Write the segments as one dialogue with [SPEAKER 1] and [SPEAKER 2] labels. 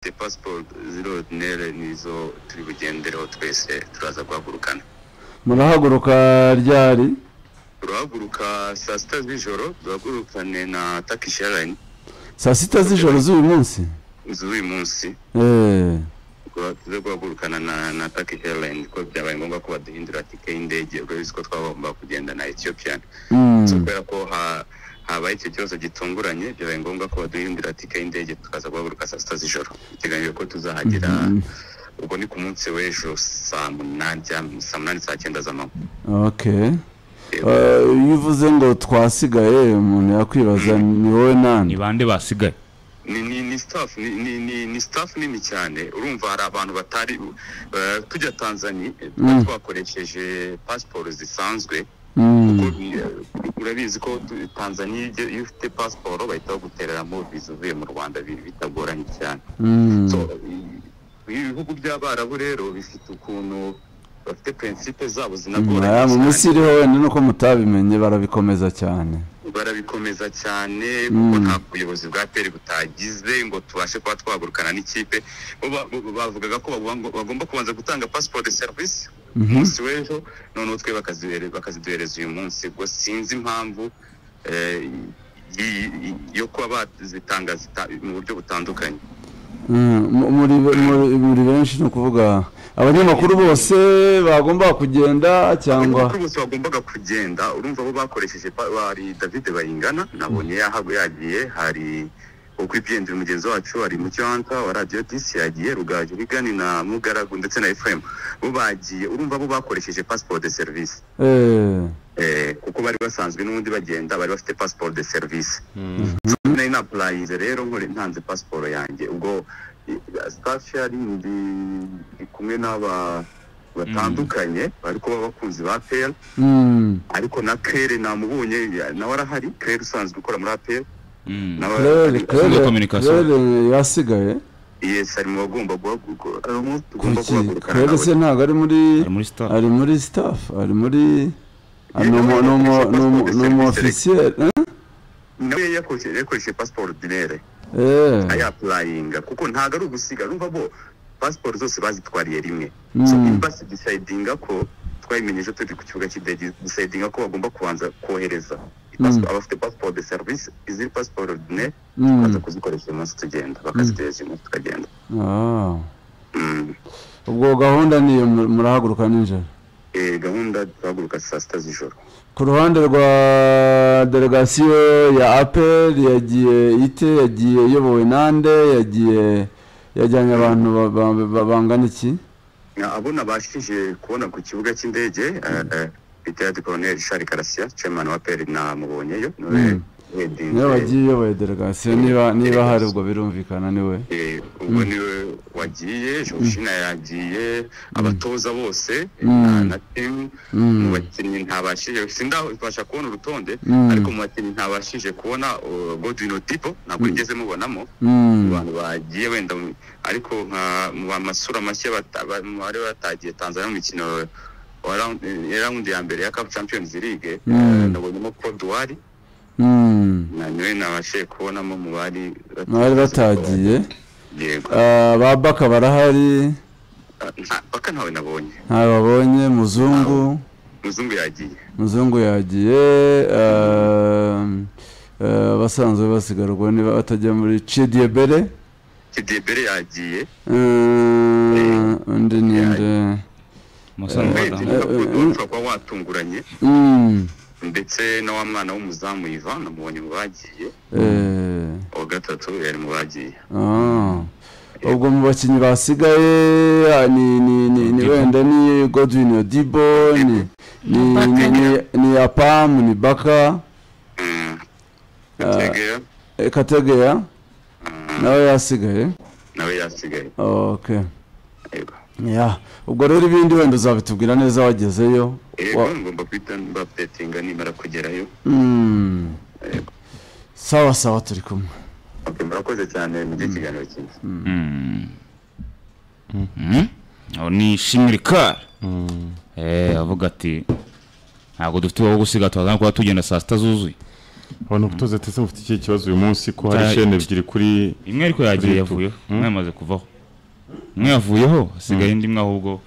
[SPEAKER 1] dufite pasiporo z'irordinere nizo turi bugendereho twese turaza guhagurukana
[SPEAKER 2] murahaguruka ryari
[SPEAKER 1] turahaguruka saa sita z'ijoro duhagurukane na takishi airline
[SPEAKER 2] saa sita z'ijoro z'uyu munsi
[SPEAKER 1] z'uyu munsi
[SPEAKER 2] Eh,
[SPEAKER 1] tuze guhagurukana na na takishi airline ko byabaye ngombwa ko baduhindura tike y'indege urabona ko twagomba kugenda na etiyopiya
[SPEAKER 2] mm,
[SPEAKER 1] So, kubera ko ha- habaye icyo kibazo gitunguranye byabaye ngombwa ko baduhindura tike y'indege tukaza guhaguruka saa sita z'ijoro biteganyijwe ko tuzahagera ubwo ni ku munsi w'ejo saa munani cyangwa saa munani saa cyenda z'amanywa
[SPEAKER 2] okay
[SPEAKER 1] Yego.
[SPEAKER 2] Eh, iyo uvuze ngo twasigaye umuntu yakwibaza ni wowe nani
[SPEAKER 3] ni bande basigaye
[SPEAKER 1] ni ni ni staff ni ni ni, ni staff nini cyane urumva hari abantu batari eh, tujya Tanzania eh,
[SPEAKER 2] Mm.
[SPEAKER 1] twakoresheje passport zisanzwe
[SPEAKER 2] Mm,
[SPEAKER 1] kuko ni- eh, urabizi ko tu- Tanzania iyo- iyo ufite passport bahita bagutereramo viza uvuye mu Rwanda bi- bitagoranye cyane
[SPEAKER 2] mm,
[SPEAKER 1] so eh, ibihugu by'abarabu rero bifite ukuntu bafite principe zabo zinagoranye
[SPEAKER 2] aya, mu
[SPEAKER 1] cyane.
[SPEAKER 2] minsi iriho wenda nuko mutabimenye barabikomeza cyane
[SPEAKER 1] barabikomeza cyane
[SPEAKER 2] Mm.
[SPEAKER 1] kuko nta buyobozi bwa peri butagize ngo tubashe kuba twagurukana n'ikipe bo ba- bo- bavugaga ko bagomba- bagomba kubanza gutanga passport de service
[SPEAKER 2] Mhm.
[SPEAKER 1] umunsi w'ejo noneho twe bakaziduhere- bakaziduhereza uyu munsi ubwo sinzi impamvu eh, y- y- yo kuba bazitanga zita- mu buryo butandukanye
[SPEAKER 2] Mm, mu- muri muri- muri benshi ni ukuvuga abanyamakuru bose bagomba kugenda cyangwa
[SPEAKER 1] Abanyamakuru bose bagombaga kugenda urumva bo bakoresheje pa- hari david bayingana nabonye yahago yagiye hari ukwibyendera mugenzi wacu hari mucyanta wa radiyo disi yagiye rugaje bigani na mugaragu ndetse na efuremu bo bagiye urumva bo bakoresheje pasiporo de serivisi
[SPEAKER 2] eh,
[SPEAKER 1] eh, kuko bari basanzwe n'ubundi bagenda bari bafite pasiporo de serivisi nari napurayinze rero nkore ntanze pasiporo yanjye ubwo sitafu yari ndi ndi kumwe n'aba batandukanye bari kuba abakunzi ba peri
[SPEAKER 2] mm,
[SPEAKER 1] ariko na Claire namubonye ya- nawe arahari Claire usanzwe ukora muri APR
[SPEAKER 3] Mm.
[SPEAKER 1] nawe
[SPEAKER 2] Claire-
[SPEAKER 1] ari-
[SPEAKER 2] Claire-
[SPEAKER 3] communication.
[SPEAKER 2] Claire yasigaye
[SPEAKER 1] yes ari mu bagomba guhaguruka ari mu tugomba
[SPEAKER 2] kuki
[SPEAKER 1] guhagurukana
[SPEAKER 2] Claire se
[SPEAKER 1] nawe
[SPEAKER 2] ntabwo ari muri
[SPEAKER 3] ari muri star
[SPEAKER 2] ari muri staff ari muri ah, ni umu- ni umu- ni umu- ni umu officiel
[SPEAKER 1] nawe yakoresheje yakoresheje passport ordinaire
[SPEAKER 2] eh,
[SPEAKER 1] ayapurayinga kuko ntabwo ari ugusiga numva bo pasiporo zose bazitwariye rimwe
[SPEAKER 2] Mm.
[SPEAKER 1] so imbasi disayidinga ko twayimenyeje turi ku kibuga cy'indege disayidinga ko bagomba kubanza kohereza
[SPEAKER 2] Mm.
[SPEAKER 1] abafite pasiporo de serivisi iziri pasiporo ordinaire
[SPEAKER 2] Mm.
[SPEAKER 1] baza kuzikoresha uyu munsi tugenda bakazitegereza uyu munsi tukagenda
[SPEAKER 2] ah.
[SPEAKER 1] Mm.
[SPEAKER 2] ubwo gahunda niyo mu- murahaguruka nijoro
[SPEAKER 1] Eh, gahunda duhaguruka saa sita z'ijoro
[SPEAKER 2] ku ruhande rwa delegasiyo ya aperi yagiye ite yagiye iyobowe nande yagiye yajyanye abantu ba- ba- ba- bangana iki
[SPEAKER 1] Na- abo nabashije kubona ku kibuga cy'indege retired colonel Charles Karasiya chairman wa peri namubonyeyo
[SPEAKER 2] Mm. niwe wagiye uyoboye delegasiyo niba niba hari ubwo birumvikana niwe
[SPEAKER 1] Eh, ubwo niwe wagiye jorjina yagiye abatoza bose eh,
[SPEAKER 2] Mm.
[SPEAKER 1] na- na timu
[SPEAKER 2] Mm.
[SPEAKER 1] mu bakinnyi ntabashije sindabasha kubona urutonde
[SPEAKER 2] Mm.
[SPEAKER 1] ariko mu bakinnyi ntabashije kubona uh, godwin otipo ntabwo nigeze mubonamo
[SPEAKER 2] Mm.
[SPEAKER 1] mu bantu bagiye wenda mu- ariko nka mu bamasura mashya bata- ba- mu bari batagiye tanzania mu mikino wa round- ya raundi ya mbere ya cup champions league
[SPEAKER 2] Mm.
[SPEAKER 1] nabonyemo koduwari
[SPEAKER 2] Mm.
[SPEAKER 1] na niwe nabashije kubonamo mu bari
[SPEAKER 2] bari batagiye
[SPEAKER 1] yego
[SPEAKER 2] Ah, ba baka barahari
[SPEAKER 1] Nta- paka ntawe nabonye
[SPEAKER 2] ntababonye muzungu
[SPEAKER 1] muzungu yagiye
[SPEAKER 2] muzungu yagiye ah, ah, basanzwe basigarwa niba batajya muri cidiyebere
[SPEAKER 1] kidebere yagiye
[SPEAKER 2] Eh, undi ninde
[SPEAKER 3] masano
[SPEAKER 1] urebye
[SPEAKER 3] badanga
[SPEAKER 1] niba Koduwari ushobora kuba watunguranye
[SPEAKER 2] Mm,
[SPEAKER 1] ndetse na wa mwana w'umuzamu ivan namubonye mu bagiye
[SPEAKER 2] eh,
[SPEAKER 1] uwa gatatu yari mu bagiye
[SPEAKER 2] ah. ubwo mu bakinnyi basigaye ah, ni ni ni ni
[SPEAKER 3] Odibo.
[SPEAKER 2] wenda ni godwin odibo ni ni ni ni- ni apamu ni baka
[SPEAKER 1] Mm. Gategera,
[SPEAKER 2] eh, kategeya nawe yasigaye
[SPEAKER 1] nawe yasigaye
[SPEAKER 2] okay
[SPEAKER 1] yego
[SPEAKER 2] yeah. ubwo rero ibindi wenda uzabitubwira neza wagezeyo
[SPEAKER 1] yego
[SPEAKER 2] Wa-
[SPEAKER 1] ngomba guhita mbapdetinga nimara kugerayo
[SPEAKER 2] Mm.
[SPEAKER 1] Yego.
[SPEAKER 2] sawa sawa turi kumwe
[SPEAKER 1] Ok, murakoze cyane mujye ikiganiro cyiza
[SPEAKER 3] aho ni shimirikari avuga ati ntabwo dufite uwo gusiga turazana kuba tugenda saa sita zuzuye
[SPEAKER 4] abantu kutuze tese mufite ikihe kibazo uyu munsi ko hari
[SPEAKER 3] Cyari-
[SPEAKER 4] shene ebyiri kuri
[SPEAKER 3] imwe ariko yagiye
[SPEAKER 4] Kuri
[SPEAKER 3] yavuyeho
[SPEAKER 4] YouTube.
[SPEAKER 3] imwe yamaze kuvaho imwe yavuyeho hasigaye indi imwe ahubwo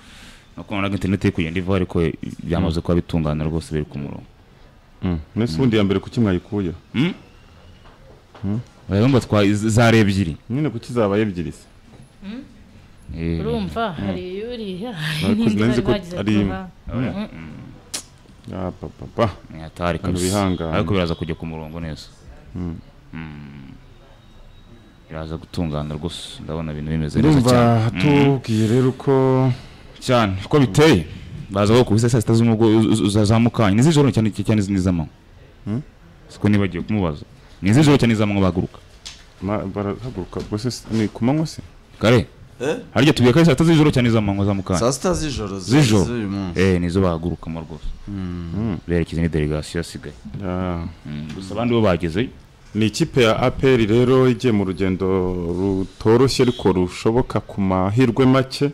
[SPEAKER 3] nakubonaga interineti iri kugenda ivaho ariko byamaze kuba bitungana rwose biri ku murongo
[SPEAKER 4] Mm. mwese ubundi ya mbere kuki mwayikuye
[SPEAKER 3] urumva twa zari ebyiri
[SPEAKER 4] nyine kuki zabaye ebyiri se
[SPEAKER 3] Eh,
[SPEAKER 5] urumva hari uriya
[SPEAKER 4] Narikoze- narinzi ko ari imwe.
[SPEAKER 3] urabona?
[SPEAKER 4] Ah, pa, pa, pa.
[SPEAKER 3] Eh, atari
[SPEAKER 4] Abantu
[SPEAKER 3] kabisa.
[SPEAKER 4] bihangana.
[SPEAKER 3] ariko biraza kujya ku murongo neza Mm. biraza gutungana rwose ndabona ibintu bimeze neza
[SPEAKER 4] urumva
[SPEAKER 3] cyane
[SPEAKER 4] tubwiye rero ko
[SPEAKER 3] cyane uko biteye baza aho kubisa saa sita z'umugo uzazamukanye ni izijoro cyane cyane n'iz'amanywa siko nibagiwe kumubaza ni izijoro cyane iz'amanywa bahaguruka
[SPEAKER 4] ma- barahaguruka rwose se- ni ku manywa se
[SPEAKER 3] kare
[SPEAKER 6] Eh?
[SPEAKER 3] harya tubiye kare saa sita z'ijoro cyane iz'amanywa zamukanye
[SPEAKER 6] saa sita z'ijoro
[SPEAKER 3] Z'ijoro.
[SPEAKER 6] z'uyu munsi
[SPEAKER 3] eh nizo bahagurukamo rwose berekeza ni delegasiyo yasigaye
[SPEAKER 4] Ah.
[SPEAKER 3] Mm, gusa abandi bo bagezeyo
[SPEAKER 4] ni ikipe ya aperi rero igiye mu rugendo rutoroshye ariko rushoboka ku mahirwe make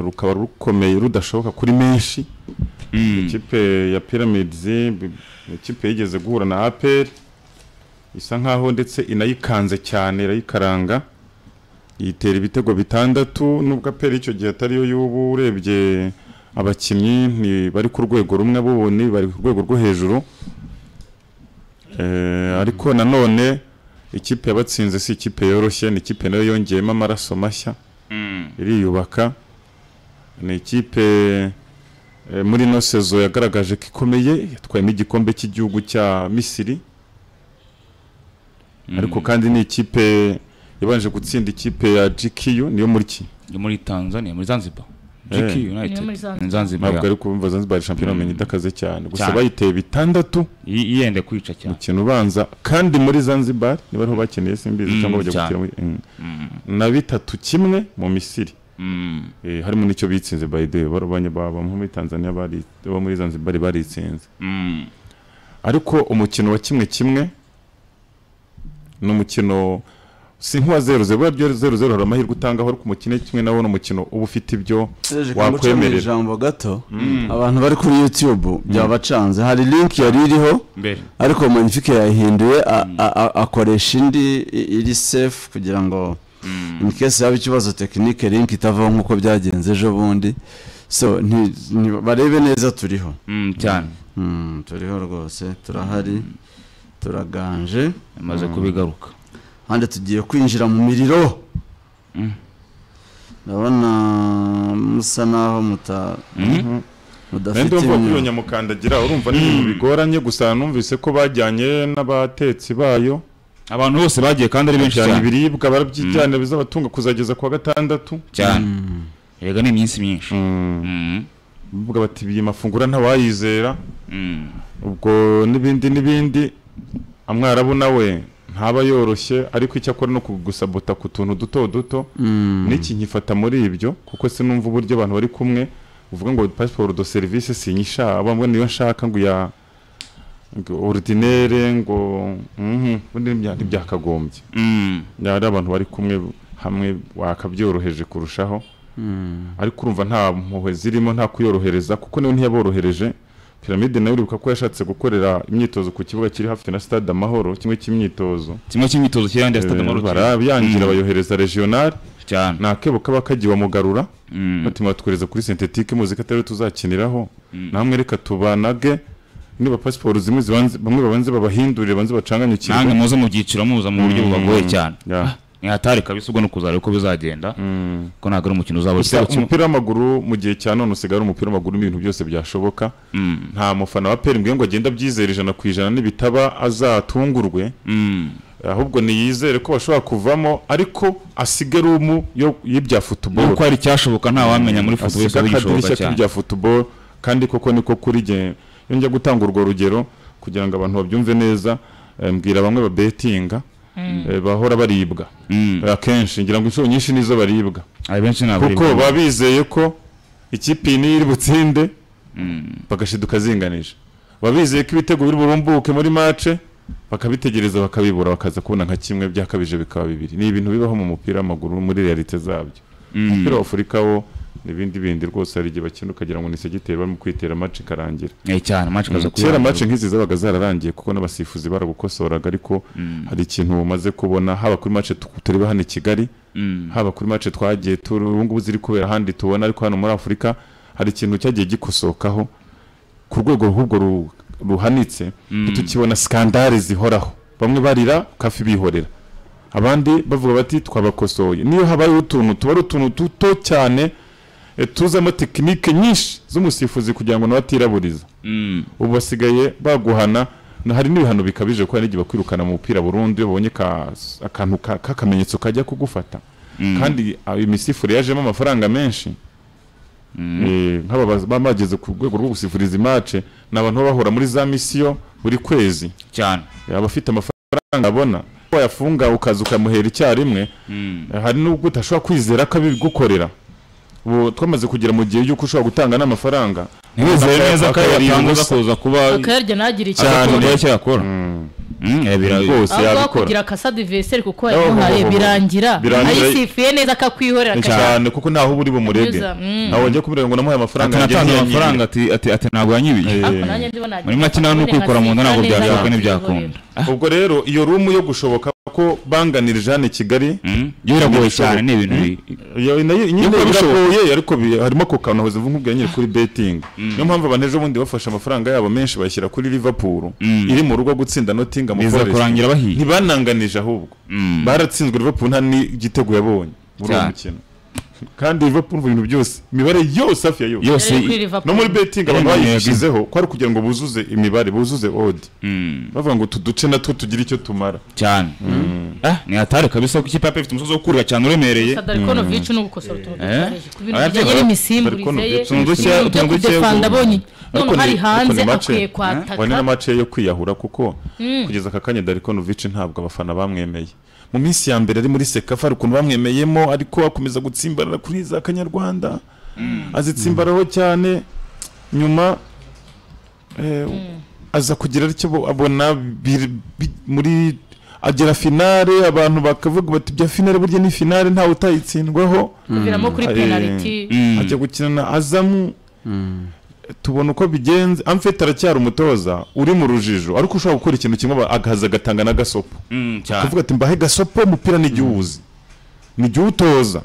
[SPEAKER 4] rukaba rukomeye rudashoboka kuri menshi
[SPEAKER 3] Mm.
[SPEAKER 4] ikipe ya pyramids bi- ikipe yigeze guhura na aperi isa nkaho ndetse inayikanze cyane irayikaranga yitera ibitego bitandatu nubwo aperi icyo gihe atariyo y'ubu urebye abakinnyi ntibari ku rwego rumwe b'ubuni bari ku rwego rwo hejuru Eh, ariko nanone ikipe yabatsinze si ikipe yoroshye ni ikipe nayo yongeyemo amaraso mashya
[SPEAKER 3] Mm.
[SPEAKER 4] iriyubaka ni ikipe eh, muri ino sezo yagaragaje ko ikomeye yatwayemo igikombe cy'igihugu cya misiri ariko kandi ni ikipe yabanje gutsinda ikipe ya gq niyo muri ki
[SPEAKER 3] yo muri Tanzania muri Zanzibar
[SPEAKER 4] Eh.
[SPEAKER 3] GQ
[SPEAKER 5] Ni muri
[SPEAKER 3] United
[SPEAKER 5] Zanzibar.
[SPEAKER 3] Ni Zanzibar
[SPEAKER 4] ntabwo
[SPEAKER 3] ya.
[SPEAKER 4] ari kumva zanzibar shampiyona bamenye idakaze cyane gusa
[SPEAKER 3] Cyane.
[SPEAKER 4] bayiteye bitandatu
[SPEAKER 3] I- yende kwica cyane
[SPEAKER 4] umukino ubanza kandi muri zanzibar niba ariho bakeneye simbizi
[SPEAKER 3] Mm,
[SPEAKER 4] cyangwa bajya
[SPEAKER 3] cyane.
[SPEAKER 4] gutira muri- mm. na bitatu kimwe mu misiri
[SPEAKER 3] Mm.
[SPEAKER 4] Eh, harimo n'icyo bitsinze by the way barwanya baba nko muri Tanzania bari bo muri Zanzibar baritsinze
[SPEAKER 3] Mm.
[SPEAKER 4] ariko umukino wa kimwe kimwe ni umukino si nk'uwa zero zero burya byo zero zero hari amahirwe utangaho ariko umukino kimwe nawo ni umukino uba ufite ibyo
[SPEAKER 2] Serge
[SPEAKER 4] wakwemerera.
[SPEAKER 2] kamucamo ijambo gato abantu bari kuri youtube byabacanze hari link yari iriho
[SPEAKER 3] mbere
[SPEAKER 2] ariko magnifique yayihinduye a- a- a- akoresha indi i- iri safe kugira ngo in case yaba ikibazo tekinike link itavaho nk'uko byagenze ejo bundi so nti- nti- barebe neza turiho
[SPEAKER 3] Mm, cyane
[SPEAKER 2] Mm, turiho rwose turahari turaganje
[SPEAKER 3] amaze kubigaruka
[SPEAKER 2] hande tugiye kwinjira mu miriro
[SPEAKER 3] Mm.
[SPEAKER 2] ndabona musa naho muta mudafite
[SPEAKER 4] nende wumva ko iyo
[SPEAKER 2] imyuka.
[SPEAKER 4] nyamukandagira urumva ni ibintu bigoranye gusa numvise ko bajyanye n'abatetsi bayo
[SPEAKER 3] abantu bose bagiye kandi ari benshi
[SPEAKER 4] bajyana
[SPEAKER 3] cyane
[SPEAKER 4] ibiribwa barabyijyana bizabatunga kuzageza ku wa gatandatu
[SPEAKER 3] cyane erega ni iminsi myinshi Mm.
[SPEAKER 4] bavuga bati iyi mafunguro ntawayizera
[SPEAKER 3] Mm.
[SPEAKER 4] ubwo n'ibindi n'ibindi amwarabu nawe ntaba yoroshye ariko icyo akora ni ukugusabota ku tuntu duto duto
[SPEAKER 2] Mm.
[SPEAKER 4] n'iki nkifata muri ibyo kuko sinumva uburyo abantu bari kumwe uvuga ngo pasiporo do serivisi sinyishaka abambwe niyo nshaka ngo ya ngo ordinaire ngo mhm ubundi ntibya- ntibyakagombye
[SPEAKER 3] Mm.
[SPEAKER 4] ari abantu bari kumwe hamwe wakabyoroheje kurushaho ariko urumva nta mpuhwe zirimo nta kuyorohereza kuko niwe ntiyaborohereje piramide nawe uribuka ko yashatse gukorera imyitozo ku kibuga kiri hafi na stade amahoro kimwe cy'imyitozo
[SPEAKER 3] kimwe cy'imyitozo cy'irandi ya stade
[SPEAKER 4] Eh,
[SPEAKER 3] amahoro
[SPEAKER 4] barabiyangira
[SPEAKER 3] Mm.
[SPEAKER 4] bayohereza regional
[SPEAKER 3] cyane
[SPEAKER 4] nta kebo kaba kagiye bamugarura
[SPEAKER 3] Mm.
[SPEAKER 4] batuma batwohereza kuri sintetike muzi ko atariyo tuzakiniraho namwe reka tubanage niba pasiporo zimwe zibanze- bamwe babanze babahindurire banze
[SPEAKER 3] namwe
[SPEAKER 4] bacanganyukirwe
[SPEAKER 3] muze mu byiciro muza mu buryo bubagoye cyane
[SPEAKER 4] Yeah.
[SPEAKER 3] Ah, ni hatari kabisa ubwo ni ukuzareba uko bizagenda ko ntabwo ari umukino uzaba
[SPEAKER 4] Gusa
[SPEAKER 3] igitego kimwe
[SPEAKER 4] umupira w'amaguru mu gihe cya none usigaye ari umupira w'amaguru n'ibintu byose byashoboka
[SPEAKER 3] Mm.
[SPEAKER 4] nta mufana wa PL ngo agenda abyizera ijana ku ijana nibitaba azatungurwe
[SPEAKER 3] Mm.
[SPEAKER 4] ahubwo niyizere ko bashobora kuvamo ariko asige rumu yo- y'ibya futuboro
[SPEAKER 3] uko hari icyashoboka nta wamenya muri football
[SPEAKER 4] asige
[SPEAKER 3] wese
[SPEAKER 4] akadirishya
[SPEAKER 3] w'igishoboka cyane
[SPEAKER 4] k'ibya futuboro kandi koko niko kuri jye iyo njya gutanga urwo rugero kugira ngo abantu babyumve neza eh, mbwira bamwe babetinga eh, bahora baribwa
[SPEAKER 3] Mm.
[SPEAKER 4] Eh, akenshi ngira ngo inshuro nyinshi nizo baribwa
[SPEAKER 3] hari benshi ntabwo
[SPEAKER 4] kuko
[SPEAKER 3] ari-
[SPEAKER 4] baba bizeye ko ikipe iyi niyo iri butsinde
[SPEAKER 3] Mm.
[SPEAKER 4] bagashiduka zinganije baba bizeye ko ibitego biri burumbuke muri mace bakabitegereza bakabibura bakaza kubona nka kimwe byakabije bikaba bibiri ni ibintu bibaho mu mupira w'amaguru muri realite zabyo
[SPEAKER 3] Mm.
[SPEAKER 4] umupira wa afurika wo n'ibindi bindi rwose hari igihe bakina ukagira ngo ni segiteri barimo kwitera match ikarangira
[SPEAKER 3] Eh, cyane match kaza
[SPEAKER 4] kera match nk'izi zabaga zararangiye kuko n'abasifuzi baragukosoraga ariko hari ikintu umaze kubona haba kuri match tu- tureba hano i Kigali haba kuri match twagiye turi ubu ngubu ziri kubera ahandi tubona ariko hano muri Afurika hari ikintu cyagiye gikosokaho ku rwego rw'ubwo ru- ruhanitse tukibona skandale zihoraho bamwe barira kafi bihorera abandi bavuga bati twabakosoye niyo habayeho utuntu tuba ari utuntu duto cyane eh, tuzamo tekinike nyinshi z'umusifuzi kugira ngo nawe atiraburiza ubu basigaye baguhana na hari n'ibihano bikabije kuko hari n'igihe bakwirukana mu mupira burundu iyo babonye ka- akantu ka- k'akamenyetso kajya kugufata kandi ah, imisifure yajemo amafaranga menshi Eh, nk'aba baz- baba bageze ku rwego rwo gusifuriza imace ni abantu baba bahora muri za misiyo buri kwezi
[SPEAKER 3] cyane
[SPEAKER 4] abafite amafaranga abona ko wayafunga ukaza ukamuhera icyarimwe Eh, hari n'ubwo udashobora kwizera ko abigukorera ubu twamaze kugera mu gihe y'uko ushobora gutanga n'amafaranga
[SPEAKER 3] ntiwizere neza ko ayo
[SPEAKER 4] akayariha
[SPEAKER 3] yatanze
[SPEAKER 4] ubusa.
[SPEAKER 3] gakuza kuba
[SPEAKER 5] ukayarya ntagire icyo
[SPEAKER 4] Cyane.
[SPEAKER 5] akora.
[SPEAKER 3] akunda cyakora
[SPEAKER 4] rwose
[SPEAKER 5] aho ngaho
[SPEAKER 4] yabikora
[SPEAKER 5] kugira akasadiveseri kuko
[SPEAKER 4] Oh,
[SPEAKER 5] yamuhaye
[SPEAKER 4] oh, oh, oh.
[SPEAKER 5] birangira
[SPEAKER 4] Birangira-
[SPEAKER 5] ayisifuye neza akakwihorera akajya
[SPEAKER 4] cyane kuko ntaho uba uri bumurege
[SPEAKER 5] Anyuza, mm.
[SPEAKER 4] ntawe wajya kumurega ngo namuhe amafaranga yanjye
[SPEAKER 3] atanatanze
[SPEAKER 4] ntiyanyibye.
[SPEAKER 3] amafaranga ati ati ati ntabwo yanyibiye
[SPEAKER 4] Eh.
[SPEAKER 5] Ariko nanjye ndibona
[SPEAKER 3] muri make nawe ni ukwikora mu nda ntabwo byashoboka ntibyakunda
[SPEAKER 4] ubwo rero iyo rumu yo gushoboka ko banganirije hano i kigali
[SPEAKER 3] byo biragoye cyane ni ibintu bi-
[SPEAKER 4] iyo- nayo- nyine
[SPEAKER 3] Nubwo bishoboka.
[SPEAKER 4] biragoye ariko bi- harimo ku kantu hoze mvuga nyine kuri betting niyo mpamvu abantu ejo bundi bafashe amafaranga yabo menshi bayashyira kuri Liverpool iri mu rugo gutsinda Nottingham
[SPEAKER 3] biza
[SPEAKER 4] Forest
[SPEAKER 3] kurangira bahiye
[SPEAKER 4] ntibananganije ahubwo
[SPEAKER 3] Mm.
[SPEAKER 4] baratsinzwe Liverpool nta n'igitego yabonye muri uwo
[SPEAKER 3] Cyane.
[SPEAKER 4] mukino kandi Liverpool mu bintu byose imibare yose hafi ya yose
[SPEAKER 3] yose
[SPEAKER 4] no muri betting abantu
[SPEAKER 3] Yemeye
[SPEAKER 4] bayishyizeho ko ari ukugira ngo buzuze imibare buzuze odi
[SPEAKER 3] Mm,
[SPEAKER 4] bavuga ngo utu duce natwo tugira icyo tumara
[SPEAKER 3] cyane Ah, ni hatari kabisa ko ikipe yape ifite umusozi wo kurira cyane uremereye
[SPEAKER 5] sadarikonovici no gukosora utuntu
[SPEAKER 3] Eh.
[SPEAKER 5] dutareje ku bintu
[SPEAKER 3] Arabyibuka.
[SPEAKER 5] bijyanye n'imisimburize ye
[SPEAKER 4] Sadarikonovic,
[SPEAKER 5] ibintu
[SPEAKER 3] utuntu duke-
[SPEAKER 5] byo
[SPEAKER 3] utuntu duke-
[SPEAKER 5] kudefanda abonye none
[SPEAKER 4] Ariko ni-
[SPEAKER 5] hari
[SPEAKER 4] ariko
[SPEAKER 5] hanze
[SPEAKER 4] ni make.
[SPEAKER 5] akwiye
[SPEAKER 4] Wa ni
[SPEAKER 5] kwataka
[SPEAKER 4] n'amace yo kwiyahura kuko kugeza aka kanya Darikonovic ntabwo abafana bamwemeye mu minsi ya mbere ari muri sekafa hari ukuntu bamwemeyemo ariko akomeza gutsimbarara kuri za kanyarwanda azitsimbaraho cyane nyuma eh, aza kugira aricyo bo- abona bir- bi- muri agera finale abantu bakavuga bati bya finale burya ni finale ntawe utayitsindwaho
[SPEAKER 5] kuviramo kuri
[SPEAKER 4] Eh,
[SPEAKER 5] penaliti
[SPEAKER 3] Mm.
[SPEAKER 4] ajya gukina na azamu tubona uko bigenze amfite aracyari umutoza uri mu rujijo ariko ushobora gukora ikintu kimwe aba- agahaza agatanga n'agasopo
[SPEAKER 3] Mm, cyane
[SPEAKER 4] akavuga ati mbahe gasopo umupira ni igihe uwuzi ni igihe utoza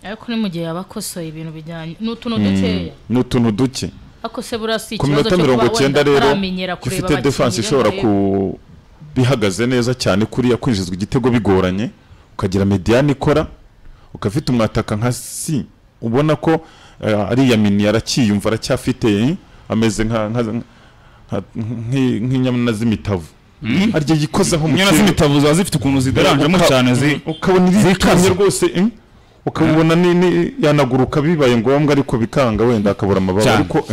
[SPEAKER 5] ariko ni mu gihe yaba akosoye ibintu bijyanye ni utuntu dukeya
[SPEAKER 4] ni utuntu duke
[SPEAKER 5] ariko se buriya si
[SPEAKER 4] ku
[SPEAKER 5] ikibazo
[SPEAKER 4] minota
[SPEAKER 5] cyo kuba
[SPEAKER 4] mirongo
[SPEAKER 5] wenda
[SPEAKER 4] icyenda rero
[SPEAKER 5] ataramenyera kureba
[SPEAKER 4] gifite defanse ishobora ku bihagaze neza cyane kuriya kwinjizwa igitego bigoranye ukagira mediyani ikora ukafite umwataka nka si ubona ko eh, ariya mini aracyiyumva aracyafite ameze nka nka- nka- nki- nk'inyana z'imitavu arya yikozaho mu
[SPEAKER 3] inyana
[SPEAKER 4] kirere.
[SPEAKER 3] z'imitavu ziba zifite ukuntu zidaranjemo
[SPEAKER 4] Uka-
[SPEAKER 3] cyane zi
[SPEAKER 4] ukabona iritumye
[SPEAKER 3] zikaze.
[SPEAKER 4] rwose eh, ukabona ni- ni- yanaguruka bibaye ngombwa ariko bikanga wenda akabura amababa
[SPEAKER 3] Cyane.
[SPEAKER 4] ariko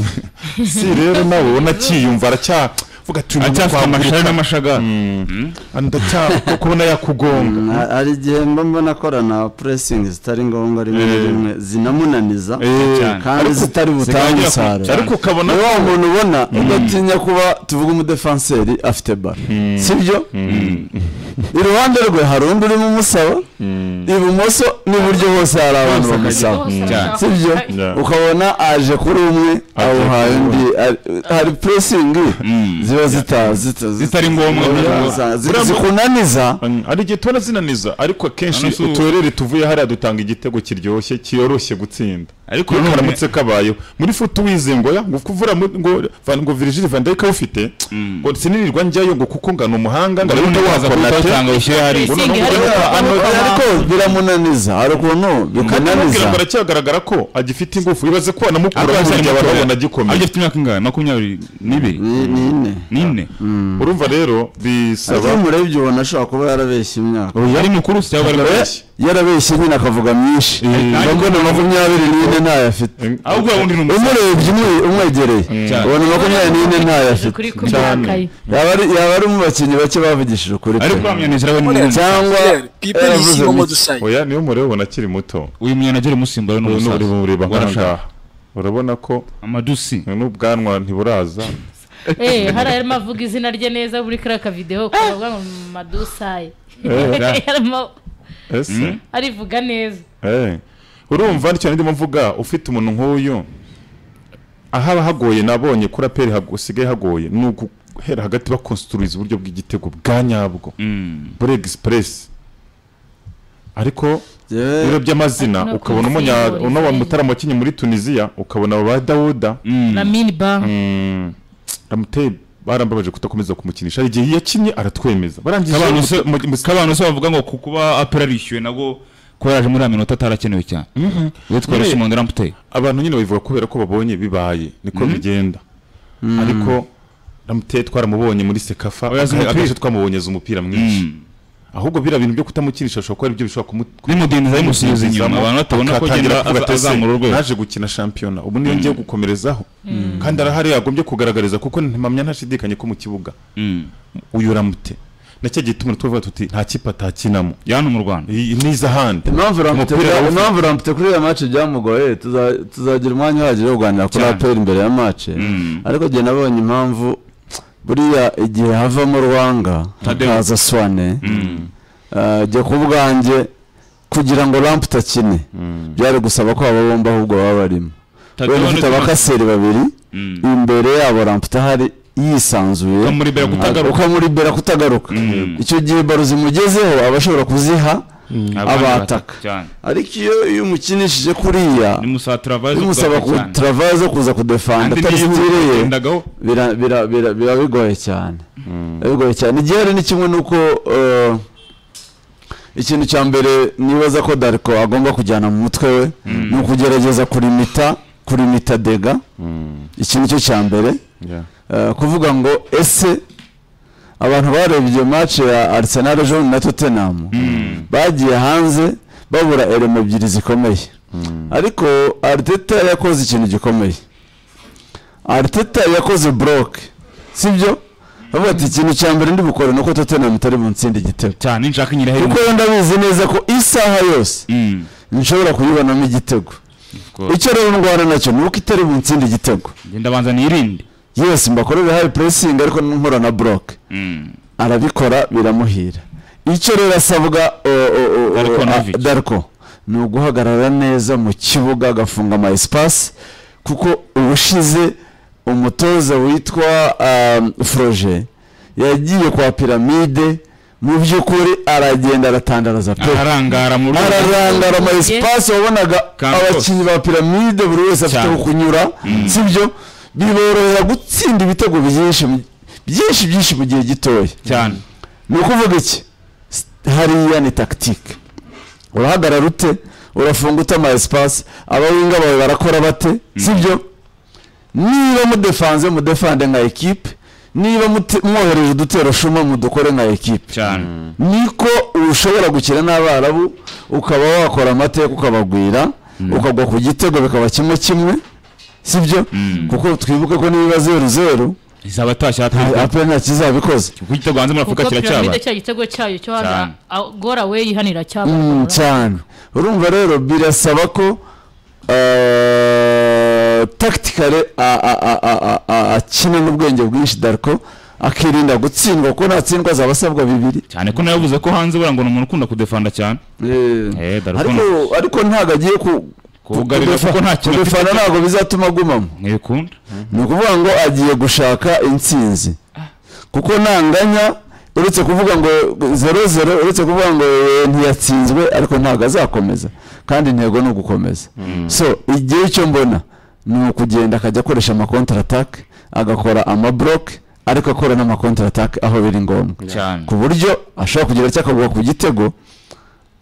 [SPEAKER 4] si rero nawe ubona akiyumva aracyavuga ati uyu
[SPEAKER 3] acyafite amashari n'amashagara
[SPEAKER 4] ndacya kubona yakugonga
[SPEAKER 2] Na- hari igihe mba mbona akorana puresingi zitari ngombwa rimwe na
[SPEAKER 4] Eh.
[SPEAKER 2] rimwe zinamunaniza
[SPEAKER 4] Eh,
[SPEAKER 2] kandi zitari butange
[SPEAKER 3] zikangira ku-
[SPEAKER 2] umusaruro
[SPEAKER 4] ariko ukabona
[SPEAKER 2] ni wa muntu ubona udatinya kuba tuvuga umudefanseri afite baro sibyo iruhande rwe hari undi urimo umusaba ibumoso n'iburyo hose hari abantu bamusaba
[SPEAKER 3] cyane.
[SPEAKER 2] sibyo
[SPEAKER 4] Yeah.
[SPEAKER 2] ukabona aje kuri umwe awuhaye undi Ari- hari puresingi ziba zita- zita-
[SPEAKER 3] zitari ngombwa
[SPEAKER 2] zita- zi- zikunaniza
[SPEAKER 4] hari igihe tubona zinaniza ariko akenshi
[SPEAKER 3] Hano si ubu.
[SPEAKER 4] uturere tuvuye hariya dutanga igitego kiryoshye kiyoroshye gutsinda
[SPEAKER 3] ariko
[SPEAKER 4] ariko
[SPEAKER 3] none-
[SPEAKER 4] karamutse kabayeho muri futu wize ngo ya ngo kuvura mu- ngo van ngo Virgil van Dijk awufite ngo sinirirwa njyayo ngo kuko ngana umuhanga ngo
[SPEAKER 3] ubundi
[SPEAKER 4] ariko
[SPEAKER 3] waza kuwutanga ushyire hariya
[SPEAKER 5] Pressing
[SPEAKER 4] Uno
[SPEAKER 5] ihari,
[SPEAKER 4] mugore-
[SPEAKER 5] kuko
[SPEAKER 4] ano-
[SPEAKER 5] bamubona-
[SPEAKER 2] ariko biramunaniza hari ukuntu
[SPEAKER 4] kugira
[SPEAKER 2] bikunaniza
[SPEAKER 4] ngo aracyagaragara ko agifite ingufu ibaze ko
[SPEAKER 3] Ako
[SPEAKER 4] wanamukura
[SPEAKER 3] gashyari
[SPEAKER 4] burya abantu
[SPEAKER 3] mutoya.
[SPEAKER 4] babona agikomeye
[SPEAKER 3] agifite imyaka ingahe makumyabiri n'ibiri
[SPEAKER 2] ni ni ine
[SPEAKER 3] n'ine
[SPEAKER 4] urumva rero
[SPEAKER 2] ariko
[SPEAKER 4] bisaba
[SPEAKER 2] iyo umurebye ubona ashobora kuba yarabeshye imyaka
[SPEAKER 3] yari mukuru si cyangwa
[SPEAKER 4] Agabye.
[SPEAKER 3] bari
[SPEAKER 2] yarabeshye nyine akavuga myinshi nubwo na makumyabiri n'ine ntayo afite
[SPEAKER 3] ahubwo ubundi ni umusore
[SPEAKER 2] umurebye umwe- umwegereye
[SPEAKER 3] Cyane.
[SPEAKER 2] ubona makumyabiri n'ine ntayo afite
[SPEAKER 5] kuri kumyaka ye
[SPEAKER 2] yaba ari yaba ari mu bakinnyi bake bavugishije ukuri pe
[SPEAKER 3] ariko uriya munyanigeri we ni
[SPEAKER 6] Mureba.
[SPEAKER 3] munini
[SPEAKER 2] cyangwa
[SPEAKER 6] People
[SPEAKER 2] yaravuze
[SPEAKER 6] yisiga
[SPEAKER 2] mu-
[SPEAKER 6] umusaya.
[SPEAKER 4] oya niyo mureba ubona akiri muto
[SPEAKER 3] uyu munyanigeri musimbura ni
[SPEAKER 4] ubu
[SPEAKER 3] umusaza
[SPEAKER 4] ni mureba
[SPEAKER 3] warashaje
[SPEAKER 4] nkangaha urabona ko
[SPEAKER 3] amadusi
[SPEAKER 4] n'ubwanwa ntiburaza
[SPEAKER 5] eh hari arimo avuga izina rye neza buri kariya kavidewo kavuga ngo madusaye
[SPEAKER 4] Eh,
[SPEAKER 5] arimo
[SPEAKER 4] ese
[SPEAKER 5] arivuga neza
[SPEAKER 4] Eh, urumva cyane ndimo mvuga ufite umuntu nk'uyu ahaba hagoye nabonye kuri aperi hasigaye hagoye ni uguhera hagati bakonsitururiza uburyo bw'igitego bwa nyabwo
[SPEAKER 3] Mm.
[SPEAKER 4] buri egisipuresi ariko
[SPEAKER 2] Yewe,
[SPEAKER 4] ibiro by'amazina
[SPEAKER 5] Ariko no
[SPEAKER 4] ukabona umunya
[SPEAKER 5] kwivuriza
[SPEAKER 4] uno wa
[SPEAKER 5] nyine.
[SPEAKER 4] mutara wakinnye muri tunisiya ukabona aba ba dawuda
[SPEAKER 3] Mm.
[SPEAKER 5] lamini ba
[SPEAKER 4] Mm, ramuteye barambabaje kutakomeza kumukinisha hari igihe yakinnye aratwemeza barangije
[SPEAKER 3] kabano se
[SPEAKER 4] muto- mu- mu-
[SPEAKER 3] kabano se bavuga ngo ku kuba apera arishyuwe nabwo ko yaje muri ya minota atarakenewe cyane we twari
[SPEAKER 4] Nyine-
[SPEAKER 3] shimondera mputeyi
[SPEAKER 4] abantu nyine babivuga kubera ko babonye bibaye niko bigenda ariko ramuteye twaramubonye muri sekafa
[SPEAKER 3] Oya, azi
[SPEAKER 4] aka-
[SPEAKER 3] umupira.
[SPEAKER 4] akenshi twamubonye azi umupira mwinshi ahubwo biriya bintu byo kutamukinisha bishobora kuba aribyo bishobora kumu-
[SPEAKER 3] nimudindiza bimusubiza inyuma abantu batabona ko
[SPEAKER 4] akatangira
[SPEAKER 3] agenda
[SPEAKER 4] kuvuga ati,
[SPEAKER 3] aza-
[SPEAKER 4] "Ese,
[SPEAKER 3] azamura urwego
[SPEAKER 4] naje gukina shampiyona ubu niyo ngiye gukomerezaho kandi arahari yagombye kugaragariza kuko ntimpamya ntashidikanye ko mu kibuga
[SPEAKER 3] Mm.
[SPEAKER 4] uyu ramute na cya gihe tumwe tuvuga tuti nta kipe atakinamo
[SPEAKER 3] yano mu rwanda
[SPEAKER 4] iyi- n'iza ahandi
[SPEAKER 2] impamvu Lamptey-
[SPEAKER 4] Umupira
[SPEAKER 2] impamvu
[SPEAKER 4] awufite.
[SPEAKER 2] Lamptey kuri iriya mace byamugoye tuza- tuzagira umwanya uhagije wo kuganira kuri
[SPEAKER 3] Cyane.
[SPEAKER 2] aperi imbere ya mace
[SPEAKER 3] Mm.
[SPEAKER 2] ariko njye nabonye impamvu buriya igihe havamo rwanga
[SPEAKER 3] Tadeo.
[SPEAKER 2] hakaza swane Ah, jye ku bwanjye kugira ngo ramp utakine byari gusaba ko aba bombi ahubwo baba barimo wenda ufite abakaseri babiri
[SPEAKER 3] Mm.
[SPEAKER 2] imbere yabo ramp utahari yisanzuye
[SPEAKER 3] Ukamuri bera kutagaruka.
[SPEAKER 2] ukamuribera kutagaruka
[SPEAKER 3] Mm.
[SPEAKER 2] icyo gihe baro zimugezeho aba ashobora kuziha abataka
[SPEAKER 3] cyane
[SPEAKER 2] ariko iyo iyo umukinishije kuriya
[SPEAKER 3] nimusatira vaze
[SPEAKER 2] bimusaba kuturavaza kuza kudefanda atazitiriye
[SPEAKER 3] kugendagaho
[SPEAKER 2] bira- bira- bira- biba bigoye cyane biba bigoye cyane igihe hari ni kimwe nuko eh, ikintu cya mbere nibaza ko dariko agomba kujyana mu mutwe we ni ukugerageza kurimita kurimita dega iki nicyo cya mbere
[SPEAKER 4] Yeah.
[SPEAKER 2] Eh, kuvuga ngo ese abantu barebye iyo match ya Arsenal ejo na Tottenham bagiye hanze babura elemo ebyiri zikomeye ariko Arteta yakoze ikintu gikomeye Arteta yakoze block sibyo bavuga ati ikintu cya mbere ndi bukore nuko Tottenham itari bunsinde igitego
[SPEAKER 3] cyane nshaka nyine
[SPEAKER 2] kuko
[SPEAKER 3] hejuru
[SPEAKER 2] ndabizi neza ko isaha yose
[SPEAKER 3] Mm.
[SPEAKER 2] nshobora kuyibonamo igitego
[SPEAKER 3] course.
[SPEAKER 2] icyo rero ndwara nacyo ni uko itari bunsinde igitego
[SPEAKER 3] genda banza nirinde
[SPEAKER 2] yesi mbakorera hari pressing ariko nkora na block
[SPEAKER 3] Mm.
[SPEAKER 2] arabikora biramuhira icyo rero asabwa o, o, o,
[SPEAKER 3] Darko
[SPEAKER 2] o,
[SPEAKER 3] Novic.
[SPEAKER 2] a- Darko ni uguhagarara neza mu kibuga agafunga ama espace kuko ubushize umutoza witwa um, Froge yagiye kwa piramide mu by'ukuri aragenda aratandaraza pe
[SPEAKER 3] ararangara mu rwego
[SPEAKER 2] ararangara ama
[SPEAKER 5] Urugi.
[SPEAKER 2] espace wabonaga
[SPEAKER 3] Campos.
[SPEAKER 2] abakinnyi ba piramide buri wese afite
[SPEAKER 3] Cyane.
[SPEAKER 2] aho kunyura sibyo biborohera gutsinda ibitego byinshi mu- byinshi byinshi mu gihe gitoya
[SPEAKER 3] cyane
[SPEAKER 2] ni ukuvuga iki S- hariya ni tactique urahagarara ute urafunga ute ama espace abawinga bawe barakora bate sibyo niba mudefanze mudefande nka ekipe niba mute- mwohereje udutero shuma mudukore nka ekipe
[SPEAKER 3] cyane
[SPEAKER 2] niko ushobora gukina n'abarabu ukaba wakora amateka ukabagwira ukagwa ku gitego bikaba kimwe kimwe sibyo kuko twibuke ko niba zeru zeru
[SPEAKER 3] izaba atashye atashye
[SPEAKER 2] apena kizabikoze
[SPEAKER 3] kuko igitego hanze muri afurika
[SPEAKER 5] kuko piramide
[SPEAKER 3] kiracyaba
[SPEAKER 5] cya gitego cyayo cyo
[SPEAKER 3] Cyane.
[SPEAKER 5] hanze agora we yihanira
[SPEAKER 2] Mm,
[SPEAKER 5] cyaba
[SPEAKER 2] cyane urumva rero birasaba ko eh, tactically a- a- a- a- a- a- akina n'ubwenge bwinshi dariko akirinda gutsindwa kuko natsindwa azaba asabwa bibiri
[SPEAKER 3] cyane ko nawe yavuze ko hanze buriya ngo ni umuntu ukunda kudefanda cyane Eh, Darko
[SPEAKER 2] ariko ariko ntabwo agiye ku
[SPEAKER 3] Kubugarira kuko nta kintu afite
[SPEAKER 2] kudefana
[SPEAKER 3] cyo-
[SPEAKER 2] ntabwo bizatuma agumamo
[SPEAKER 3] ntibikunda
[SPEAKER 2] ni ukuvuga ngo agiye gushaka intsinzi kuko ntanganya uretse kuvuga ngo zero zero uretse kuvuga ngo eh, ntiyatsinzwe ariko ntabwo azakomeza kandi intego ni ugukomeza so igihe icyo mbona ni ukugenda akajya akoresha ama counter attack agakora ama block ariko akora n'ama counter attack aho biri ngombwa
[SPEAKER 3] cyane
[SPEAKER 2] ku buryo ashobora kugira icyo akagwa ku gitego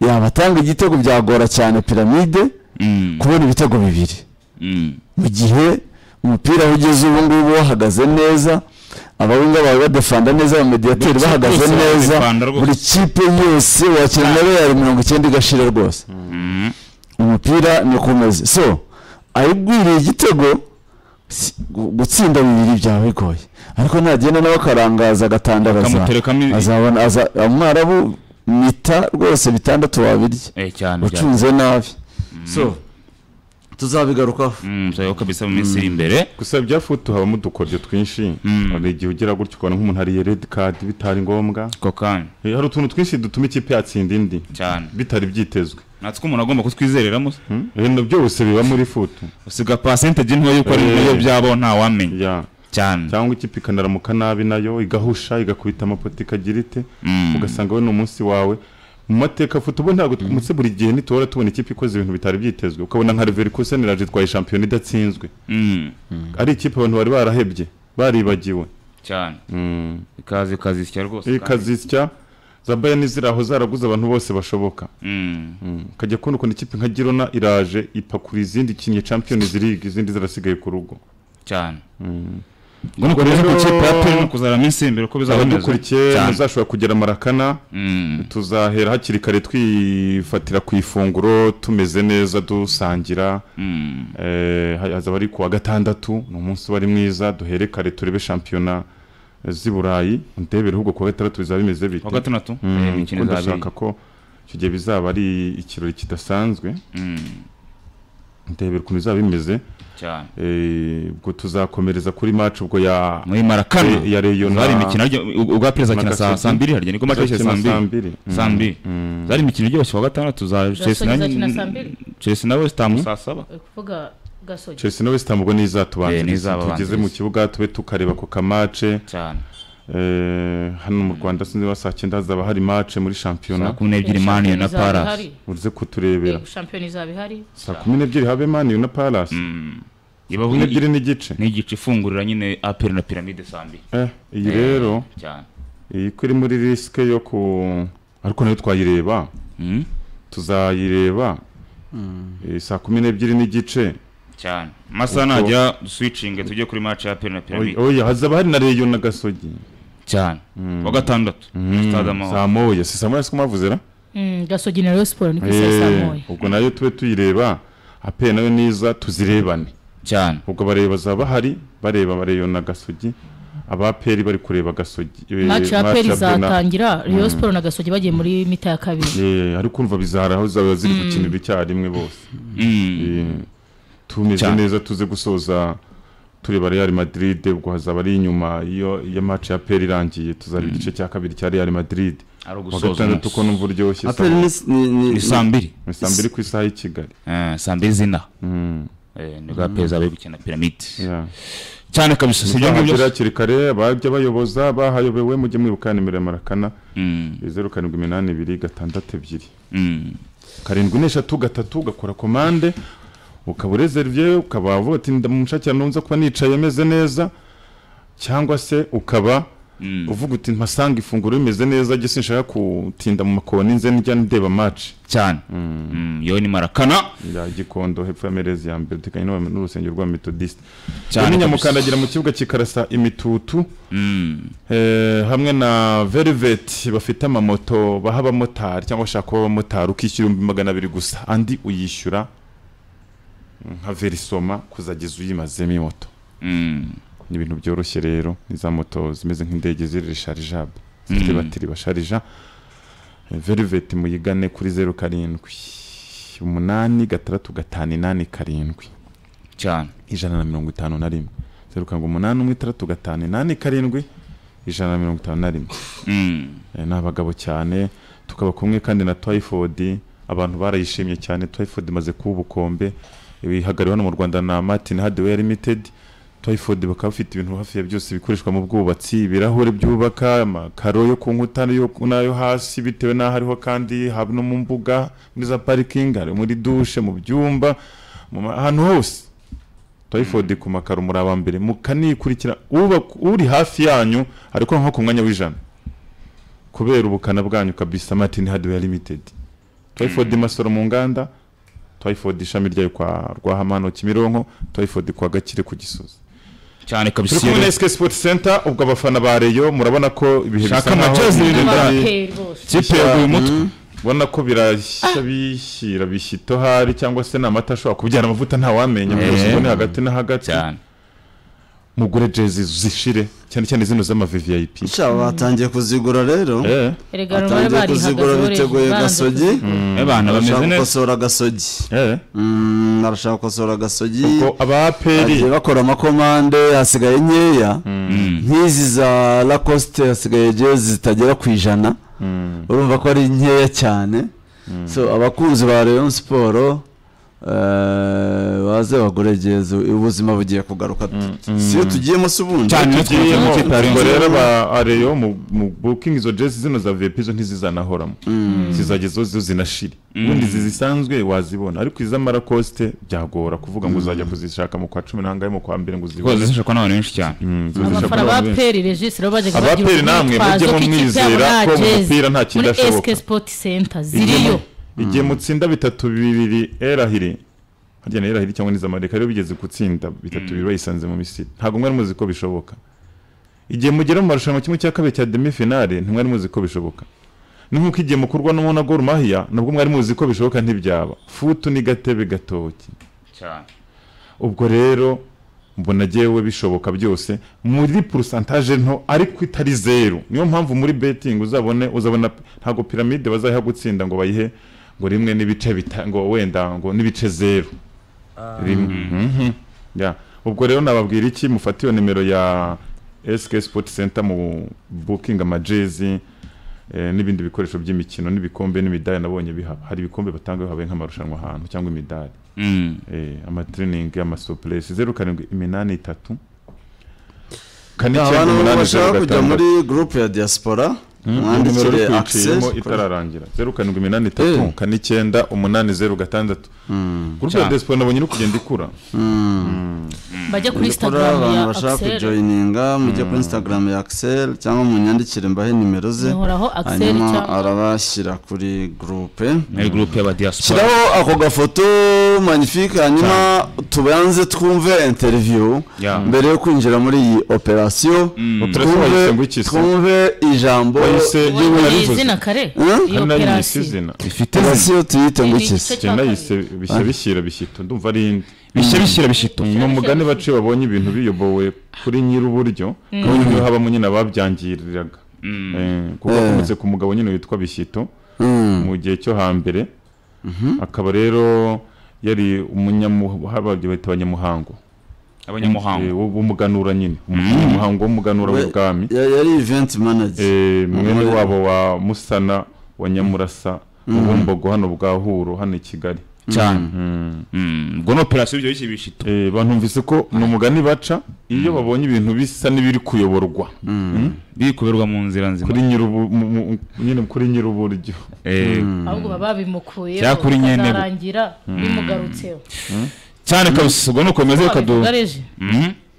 [SPEAKER 2] yabatanga igitego byagora cyane piramide
[SPEAKER 3] Mm.
[SPEAKER 2] kubona ibitego bibiri
[SPEAKER 3] Mm.
[SPEAKER 2] mu gihe umupira aho ugeze ubu ngubu wahagaze neza abawinga bawe badefanda neza abamediyateri
[SPEAKER 3] Buri kipe
[SPEAKER 2] bahagaze
[SPEAKER 3] yose
[SPEAKER 2] neza
[SPEAKER 3] badefanda rwose.
[SPEAKER 2] buri kipe yose wakina na reyali mirongo icyenda igashira rwose
[SPEAKER 3] Mm.
[SPEAKER 2] umupira ni kumeze so ayigwiriye igitego si- gu- gutsinda bibiri byaba bigoye ariko nagenda nawe akarangaza agatandaraza
[SPEAKER 3] Bakamuterekamo i-
[SPEAKER 2] azabona aza umwarabu mita rwose bitandatu wabirya
[SPEAKER 3] Eh, cyane cyane
[SPEAKER 2] ucunze nabi so tuzabigarukaho
[SPEAKER 3] Mm, tuzabigarukaho kabisa mu minsi iri imbere
[SPEAKER 4] gusa bya futu habamo udukoryo twinshi hari igihe ugera gutya ukabona nk'umuntu hariye redi kadi bitari ngombwa
[SPEAKER 3] ako kanya
[SPEAKER 4] Eh, hari utuntu twinshi dutuma ikipe yatsinda indi
[SPEAKER 3] cyane
[SPEAKER 4] bitari byitezwe
[SPEAKER 3] natwe umuntu agomba kutwizereramo se.
[SPEAKER 4] Hmm? ibintu byose biba muri futu
[SPEAKER 3] usiga pasentegi ntoya yuko ari
[SPEAKER 4] Eh.
[SPEAKER 3] iyo byabo ntawamenya
[SPEAKER 4] Ya.
[SPEAKER 3] cyane
[SPEAKER 4] cyangwa ikipe ikanaramuka nabi nayo igahusha igakubita amapoto ikagira ite
[SPEAKER 3] Mm.
[SPEAKER 4] ugasanga we ni umunsi wawe mu mateka futu ubu ntabwo tumutse buri gihe ntituhora tubona ikipe ikoze ibintu bitari byitezwe ukabona nka reveri kuseneraje itwaye shampiyona idatsinzwe
[SPEAKER 3] Mm,
[SPEAKER 4] ari ikipe abantu bari barahebye baribagiwe
[SPEAKER 3] cyane
[SPEAKER 4] Mm.
[SPEAKER 3] ikaze ikazisya rwose
[SPEAKER 4] iyi
[SPEAKER 3] kandi.
[SPEAKER 4] kazisya za bayani ziraho zaraguze abantu bose bashoboka
[SPEAKER 3] Mm.
[SPEAKER 4] ukajya kubona ukuntu ikipe nka girona iraje ipakura izindi ikinnye champions league izindi zirasigaye ku rugo
[SPEAKER 3] cyane ubona ko rero ikipe ya peri ni ukuzara mu minsi iri imbere uko bizaboneza
[SPEAKER 4] abadukurikiye
[SPEAKER 3] cyane
[SPEAKER 4] muzashobora kugera marakana
[SPEAKER 3] Mm,
[SPEAKER 4] tuzahera hakiri kare twifatira ku ifunguro tumeze neza dusangira
[SPEAKER 3] mm.
[SPEAKER 4] Eh, hazaba ari kuwa gatandatu ni umunsi wari mwiza duhere kare turebe shampiyona z'i burayi ndebere ahubwo kuwa gatandatu bizaba bimeze bite
[SPEAKER 3] kuwa gatandatu
[SPEAKER 4] Mm,
[SPEAKER 3] eh, imikino
[SPEAKER 4] kuko
[SPEAKER 3] izabera
[SPEAKER 4] ndashaka ko icyo gihe bizaba ari ikirori kidasanzwe
[SPEAKER 3] Mm,
[SPEAKER 4] ndebera ukuntu bizaba bimeze
[SPEAKER 3] cyane
[SPEAKER 4] Eh, ubwo tuzakomereza kuri match ubwo ya
[SPEAKER 3] muri marakana
[SPEAKER 4] Eh, ya Rayon
[SPEAKER 3] zari
[SPEAKER 4] na-
[SPEAKER 3] imikino harya- u- ubwa perezida akina saa
[SPEAKER 4] Nakaseke.
[SPEAKER 3] saa mbiri harya niko match yashyize saa
[SPEAKER 4] izakina
[SPEAKER 3] mbiri
[SPEAKER 4] Mm,
[SPEAKER 3] saa mbiri
[SPEAKER 4] mm.
[SPEAKER 3] zari imikino iryoshye kuwa gatandatu za chelsea na
[SPEAKER 5] izakina saa mbiri.
[SPEAKER 3] chelsea na west ham saa saba
[SPEAKER 5] uri kuvuga gasogi
[SPEAKER 4] Chelsea na West Ham ubwo
[SPEAKER 3] Eh, ni
[SPEAKER 4] nizatubanza
[SPEAKER 3] izababanziriza.
[SPEAKER 4] tugeze mu kibuga tube tukareba ku kamace
[SPEAKER 3] cyane
[SPEAKER 4] Eh, hano mu Rwanda sinzi ba saa cyenda hazaba hari match muri
[SPEAKER 3] saa
[SPEAKER 4] shampiyona
[SPEAKER 3] kumi n'ebyiri maniyo na parasi
[SPEAKER 4] uze kuturebera
[SPEAKER 5] shampiyona izaba ihari
[SPEAKER 4] saa kumi n'ebyiri habe mani na Palace kumi
[SPEAKER 3] ibavuye
[SPEAKER 4] n'ebyiri n'igice
[SPEAKER 3] n'igice ifungurira nyine aperi na piramide saa mbiri
[SPEAKER 4] Eh, iyi rero
[SPEAKER 3] cyane
[SPEAKER 4] iyi ko iri muri risike yo ku ariko nayo twayireba
[SPEAKER 3] Mm,
[SPEAKER 4] tuzayireba Eh, saa kumi n'ebyiri n'igice
[SPEAKER 3] cyane amasaha
[SPEAKER 4] Uko-
[SPEAKER 3] najya duswicinge tujye kuri match ya aperi na piramide
[SPEAKER 4] oya hazaba hari na reyo na gasogi
[SPEAKER 3] cyane kuwa gatandatu stade
[SPEAKER 4] saa
[SPEAKER 3] amahoro
[SPEAKER 4] moya si saa moya siko mwavuze ra
[SPEAKER 5] Mm, gasogi na reyo siporo ni ku isaha saa
[SPEAKER 4] Eh,
[SPEAKER 5] moya
[SPEAKER 4] ubwo nayo tube tuyireba ape nayo niza tuzirebane
[SPEAKER 3] cyane
[SPEAKER 4] ubwo bareba bazaba bahari bareba bareyo na gasogi abaperi bari kureba gasogi eh,
[SPEAKER 5] maci ya
[SPEAKER 4] match
[SPEAKER 5] peri
[SPEAKER 4] Bena.
[SPEAKER 5] izatangira reyo siporo na gasogi bagiye muri mita ya kabiri
[SPEAKER 4] Eh, ariko kumva bizahara aho zaba ziri gukinira icyarimwe bose
[SPEAKER 3] Mm,
[SPEAKER 4] Eh, tumeze
[SPEAKER 3] Cyane.
[SPEAKER 4] neza tuze gusoza tureba Real Madrid ubwo hazaba ari inyuma iyo ya match ya peri irangiye tuzareba igice cya kabiri cya Real Madrid
[SPEAKER 3] ari
[SPEAKER 4] wa
[SPEAKER 3] ugusoza
[SPEAKER 4] gatandatu
[SPEAKER 3] umunsi.
[SPEAKER 4] ko numva uryoshye saa-
[SPEAKER 2] aperi ni- ni ni-
[SPEAKER 3] ni saa mbiri
[SPEAKER 4] ni saa mbiri ku isaha y'i Kigali
[SPEAKER 3] Eh, saa mbiri zina
[SPEAKER 4] Mm,
[SPEAKER 3] Eh, nibwo apeza bari gukina piramide
[SPEAKER 4] yeah.
[SPEAKER 3] cyane kabisa si ibyo ngibyo
[SPEAKER 4] Bahagera
[SPEAKER 3] gusa.
[SPEAKER 4] hakiri kare abajya bayoboza bahayobewe mujye mwibuka nimero ya marakana
[SPEAKER 3] Mm,
[SPEAKER 4] zeru karindwi iminani ibiri gatandatu ebyiri
[SPEAKER 3] mm,
[SPEAKER 4] karindwi n'eshatu gatatu ugakora komande ukaba urezeriviye ukaba uvuga ati ndamushakira nunza kuba nicaye meze neza cyangwa se ukaba
[SPEAKER 3] mm,
[SPEAKER 4] uvuga uti mpasanga ifunguro rimeze neza gese nshaka kutinda mu makoni nze njya ndeba maci
[SPEAKER 3] cyane Mm, yo ni marakana
[SPEAKER 4] ya gikondo hepfo ya merezi ya mbere tekanye n'urusengero rwa metodisite
[SPEAKER 3] cyane kabisa.
[SPEAKER 4] nyamukandagira mu kibuga kikarasa imitutu
[SPEAKER 3] Mm,
[SPEAKER 4] Eh, hamwe na velvet bafite amamoto baha abamotari cyangwa bashaka kuba abamotari ukishyura ibihumbi magana abiri gusa andi uyishyura nka verisoma kuzageza uyimazemo moto
[SPEAKER 3] mm,
[SPEAKER 4] ni ibintu byoroshye rero ni za moto zimeze nk'indege ziri risharijabe zifite
[SPEAKER 3] Mhm.
[SPEAKER 4] batiri basharija Eh, velvet muyigane kuri zeru karindwi umunani gatandatu gatanu inani karindwi
[SPEAKER 3] cyane
[SPEAKER 4] ijana na mirongo itanu na rimwe zeru karindwi umunani umwe itandatu gatanu inani karindwi ijana na mirongo itanu na rimwe
[SPEAKER 3] Mm,
[SPEAKER 4] Eh, ni abagabo cyane tukaba kumwe kandi na tayifodi abantu barayishimye cyane tayifodi imaze kuba ubukombe bihagariwe hano mu rwanda na martin hardware limited tayifodi bakaba bafite ibintu hafi ya byose bikoreshwa mu bwubatsi ibirahure byubaka amakaro yo ku nkuta n'iyo- n'ayo hasi bitewe n'aho ariho kandi haba no mu mbuga muri za parikingi hari muri dushe mu byumba mu ma- ahantu hose tayifodi ku makaro muri aba mbere mukanikurikira uba- uri hafi yanyu ariko nko ku mwanya w'ijana kubera ubukana bwanyu kabisa martin hardware limited tayifodi masoro mu nganda tayifodi ishami ryayo kwa rwahamano kimironko tayifodi kwa gakire ku gisozi
[SPEAKER 3] cyane
[SPEAKER 4] turi
[SPEAKER 3] kabisa
[SPEAKER 4] kumwe na
[SPEAKER 3] iyo
[SPEAKER 4] SK sport center ubwo abafana ba reyo murabona ko ibihe
[SPEAKER 3] Shaka
[SPEAKER 4] bisa nkaho
[SPEAKER 3] amajezi
[SPEAKER 4] bigenda bi-
[SPEAKER 5] n'abaperi bose
[SPEAKER 3] kipe yaguye umutwe
[SPEAKER 4] ubona ko birashya bishyira bishyito hari cyangwa se ni amata ashobora kubyara amavuta ntawamenya
[SPEAKER 3] Eh.
[SPEAKER 4] byose ubone hagati na hagati
[SPEAKER 3] cyane
[SPEAKER 4] mugure jezi zishire cyane cyane zino z'amavvip
[SPEAKER 2] nsha batangiye kuzigura rero
[SPEAKER 4] eh
[SPEAKER 5] erega bari
[SPEAKER 2] batangiye kuzigura
[SPEAKER 5] barihagazeho
[SPEAKER 2] biteguye
[SPEAKER 5] banze
[SPEAKER 2] gasogi
[SPEAKER 3] abana
[SPEAKER 2] arashaka
[SPEAKER 3] bameze neza
[SPEAKER 2] gukosora gasogi
[SPEAKER 4] eh
[SPEAKER 2] Mm, arashaka gukosora gasogi
[SPEAKER 4] ko abaperi
[SPEAKER 2] bagiye bakora amakomande hasigaye nkeya nk'izi za lacoste hasigaye jezi zitagera ku ijana urumva ko ari nkeya cyane so abakunzi ba rayon siporo eh, baze bagure jezi ubuzima bugiye kugaruka siyo tugiyemo se ubundi
[SPEAKER 3] cyane no
[SPEAKER 4] tugiye
[SPEAKER 3] twigiyemo
[SPEAKER 4] mu-
[SPEAKER 3] ikipe ya Rayon
[SPEAKER 4] ubwo rero
[SPEAKER 3] Sports.
[SPEAKER 4] ba areyo mu mu booking izo jezi zino za vip zo ntizizanahoramo zizagezeho zo zinashire ubundi izi zisanzwe wazibona ariko iz'amarakoste byagora kuvuga ngo uzajya kuzishaka mu kwa cumi n'ahangahe mu kwa mbere ngo
[SPEAKER 3] kuko
[SPEAKER 4] uzibone
[SPEAKER 3] zishakwa n'abantu benshi cyane
[SPEAKER 5] abafana ba peri regisi rero baje
[SPEAKER 4] Abaperi namwe mujye mumwizera ko mu mupira nta kindi
[SPEAKER 5] muri
[SPEAKER 4] ashoboka.
[SPEAKER 5] esike sipoti senta ziriyo
[SPEAKER 4] igihe mutsinda bitatu bibiri erahire harya na erahire cyangwa n'izamareka rero bigeze gutsinda bitatu bibiri bayisanze mu misiri ntabwo mwari muzi ko bishoboka igihe mugera mu marushanwa kimwe cya kabiri cya demi finale ntimwari muzi ko bishoboka ni nk'uko igihe mukurwa n'umuntu na Gor Mahia nabwo mwari muzi ko bishoboka ntibyaba futu ni gatebe gatoki
[SPEAKER 3] cyane
[SPEAKER 4] ubwo rero mbona jyewe bishoboka byose muri porosantaje nto ariko itari zeru niyo mpamvu muri betingi uzabone uzabona ntabwo piramide bazayiha gutsinda ngo bayihe ngo rimwe n'ibice bita ngo wenda ngo n'ibice zeru rimwe Mhm. Ya. ubwo rero nababwira iki mufata iyo nimero ya SK Sport Center mu booking amajezi eh, n'ibindi bikoresho by'imikino n'ibikombe n'imidari nabonye bihaba hari ibikombe batanga bihabaye nk'amarushanwa ahantu cyangwa imidari
[SPEAKER 3] Mm.
[SPEAKER 4] Eh, amatrening amasopuresi zeru karindwi iminani itatu kane
[SPEAKER 2] abantu
[SPEAKER 4] icyenda umunani
[SPEAKER 2] bashaka
[SPEAKER 4] zeru
[SPEAKER 2] kujya muri
[SPEAKER 4] gatandatu
[SPEAKER 2] gurupe ya diaspora
[SPEAKER 4] nimero
[SPEAKER 2] mwandikire
[SPEAKER 4] uri
[SPEAKER 2] access
[SPEAKER 4] kuyiciyemo itararangira zeru karindwi iminani itatu
[SPEAKER 2] Eh.
[SPEAKER 4] kane icyenda umunani zeru gatandatu gurupe ya
[SPEAKER 3] Cyane.
[SPEAKER 4] desipo nabonye iri kugenda ikura
[SPEAKER 5] bajya kuri
[SPEAKER 2] kuri
[SPEAKER 5] instagram ya
[SPEAKER 2] abantu bashaka
[SPEAKER 5] axel
[SPEAKER 2] kujoyininga mujye kuri instagram ya axel cyangwa munyandikire mbahe nimero ze
[SPEAKER 5] Nihoraho Axel
[SPEAKER 2] hanyuma
[SPEAKER 5] cyangwa-
[SPEAKER 2] arabashyira kuri gurupe
[SPEAKER 3] muri gurupe y'aba diaspora
[SPEAKER 2] shyiraho ako gafoto magnifique hanyuma tubanze twumve interview
[SPEAKER 3] Ya.
[SPEAKER 2] mbere yo kwinjira muri iyi operasiyo
[SPEAKER 4] Operation bayise ngo iki se?
[SPEAKER 2] twumve ijambo
[SPEAKER 4] bayise yewe
[SPEAKER 5] Wowe iri
[SPEAKER 4] narivuze
[SPEAKER 5] izina kare
[SPEAKER 2] Hmm?
[SPEAKER 5] iyo
[SPEAKER 4] kandi nayo yise
[SPEAKER 5] operasiyo
[SPEAKER 4] izina
[SPEAKER 3] bifite
[SPEAKER 2] operasiyo tuyite ngo iki se?
[SPEAKER 5] Igice
[SPEAKER 4] igihe nayise bishya bishyira bishyito ndumva ari indi
[SPEAKER 3] bishya bishyira bishito
[SPEAKER 4] ni umugani baciye babonye ibintu biyobowe kuri nyir'uburyo kandi niyo habamo nyine ababyangiriraga Eh, kuko
[SPEAKER 2] Eh.
[SPEAKER 4] akomotse ku mugabo nyine witwa bishyito
[SPEAKER 2] Mm.
[SPEAKER 4] mu gihe cyo hambere akaba rero yari umunyamuhababyo bahita abanyamuhango Eh,
[SPEAKER 3] abanyamuhanga
[SPEAKER 4] wo- w'umuganura nyine umuhango w'umuganura
[SPEAKER 2] We-
[SPEAKER 4] w'ubwami
[SPEAKER 2] ya- yari event manager
[SPEAKER 4] Eh, mwene
[SPEAKER 2] Umugore-
[SPEAKER 4] wabo wa musana wa nyamurasa ubumbogo hano bwa huro hano i kigali
[SPEAKER 3] cyane Mm. ubwo ni operasiyo ibyo bishya bishito
[SPEAKER 4] Eh, bantumvise ko ni umugani baca iyo babonye ibintu bisa n'ibiri kuyoborwa
[SPEAKER 3] biri kuberwa mu nzira nzima
[SPEAKER 4] kuri nyir'ubu- mu- mu- nyine kuri nyir'uburyo
[SPEAKER 3] Eh,
[SPEAKER 5] ahubwo baba babimukuyeho
[SPEAKER 3] Cyakora inyene-
[SPEAKER 5] bikazarangira bimugarutseho
[SPEAKER 3] cyane kabisa ubwo ni uko bimeze reka du
[SPEAKER 5] wabivuga reje
[SPEAKER 3] Mm.